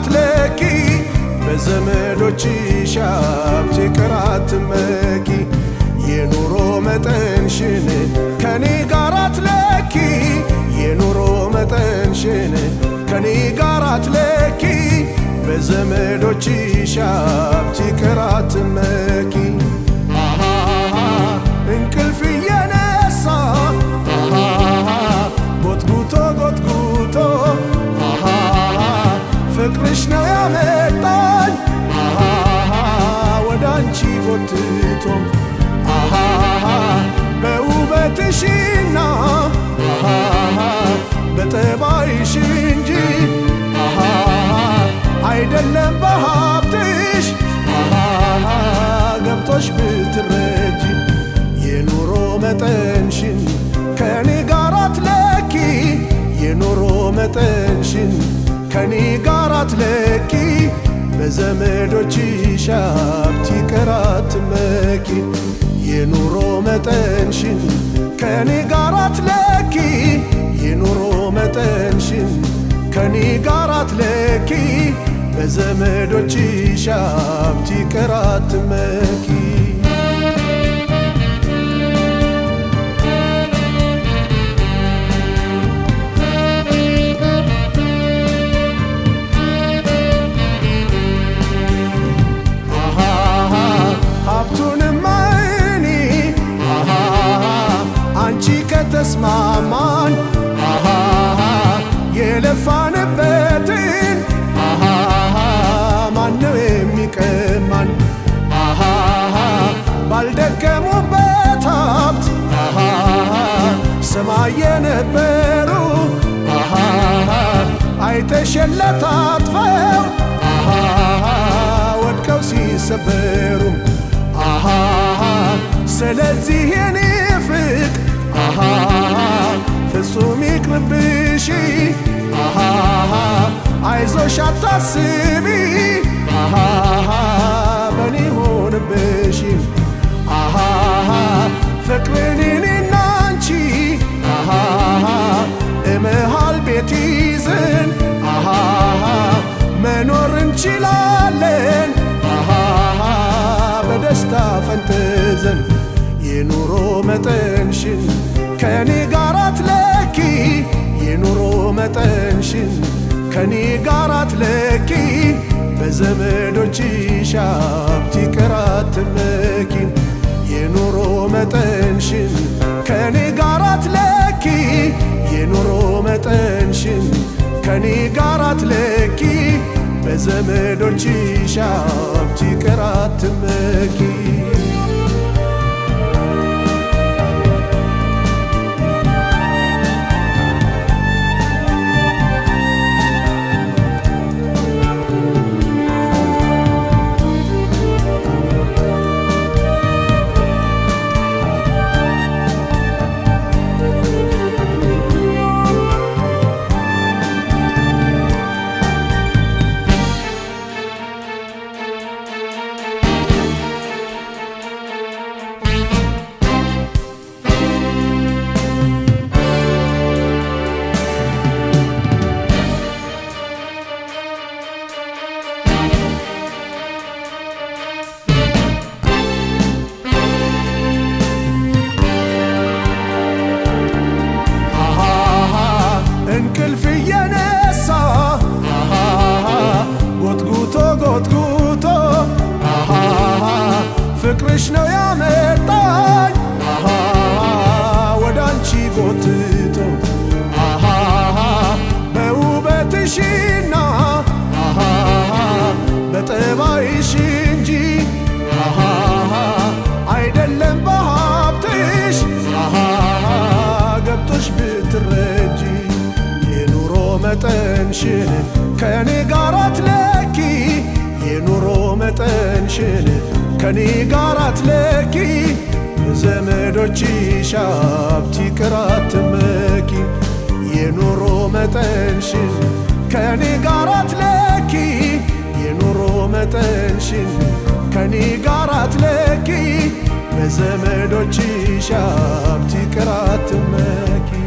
አትለኪ በዘመዶችሽ ሀብት ይቅር አትመኪ የኑሮ መጠንሽን ከኔ ጋር አትለኪ የኑሮ መጠንሽን ከኔ ጋር አትለኪ በዘመዶችሽ ሀብት ይቅር አትመኪ አሃሃ እንቅልፍ እየነሳ አሃሃ ጎትጉቶ ጎትጉቶ አሃሃ ፍቅርሽ ነው ያመጣኝ አሃሃ ወደ አንቺ ጎትቶ አሃሃ በውበትሽና አሃሃ በጠባይሽ እንጂ አሃሃ አይደለም በሀብትሽ አሃሃ ገብቶሽ ብትረጂ የኑሮ መጠንሽን ከኔ ጋር አትለኪ የኑሮ መጠንሽን ከኔ ጋር አትለኪ በዘመዶችሽ ሀብት ይቅር አትመኪ የኑሮ መጠንሽን ከኔ ጋር አትለኪ የኑሮ መጠንሽን ከኔ ጋር አትለኪ በዘመዶችሽ ሀብት ይቅር አትመኪ አሃሃ ሀብቱንማ እኔ አሃሃ አንቺ ከተስማማን አሃሃ የለፋንበትን አሃሃ ማነው የሚቀማን አሃሃ ባልደከሙበት ሀብት አሃሃ ሰማይ የነበሩ አሃሃ አይተሸለታትፈው አሃሃ ወድቀው ሲሰበሩ አሃሃ ስለዚህ የኔ ፍቅ አሃሃ ፍጹም ይቅርብሽ አሃሃ አይዞሽ አታስቢ አሃሃ በኔ ሆንብሽ አሃሃ ፍቅርን እኔና አንቺ አሃሃ እመሃል ቤት ይዘን አሃሃ መኖር እንችላለን አሃሃ በደስታ ፈንጥዘን የኑሮ መጠንሽን ከኔ ጋር አትለኪ የኑሮ መጠንሽን ከኔ ጋር አትለኪ በዘመዶችሽ ሀብት ይቅር አትመኪ የኑሮ መጠንሽን ከኔ ጋር አትለኪ የኑሮ መጠንሽን ከኔ ጋር አትለኪ በዘመዶችሽ ሀብት ይቅር አትመኪ አሃሃ እንቅልፍ እየነሳ አሃሃ ጎትጉቶ ጎትጉቶ አሃሃ ፍቅርሽ ነው ያመጣኝ አሃሃ ወደ አንቺ ጎትቶ አሃሃ በውበትሽና አሃሃ በጠባይሽ እንጂ አሃሃ አይደለም በሀብትሽ አሃሃ ገብቶሽ ብትረጂ የኑሮ መጠንሽን ከኔ ጋር አትለኪ የኑሮ መጠንሽን ከኔ ጋር አትለኪ ዘመዶችሽ ሀብት ይቅር አትመኪ የኑሮ መጠንሽን ከኔ ጋር አትለኪ የኑሮ መጠንሽን ከኔ ጋር አትለኪ በዘመዶችሽ ሀብት ይቅር አትመኪ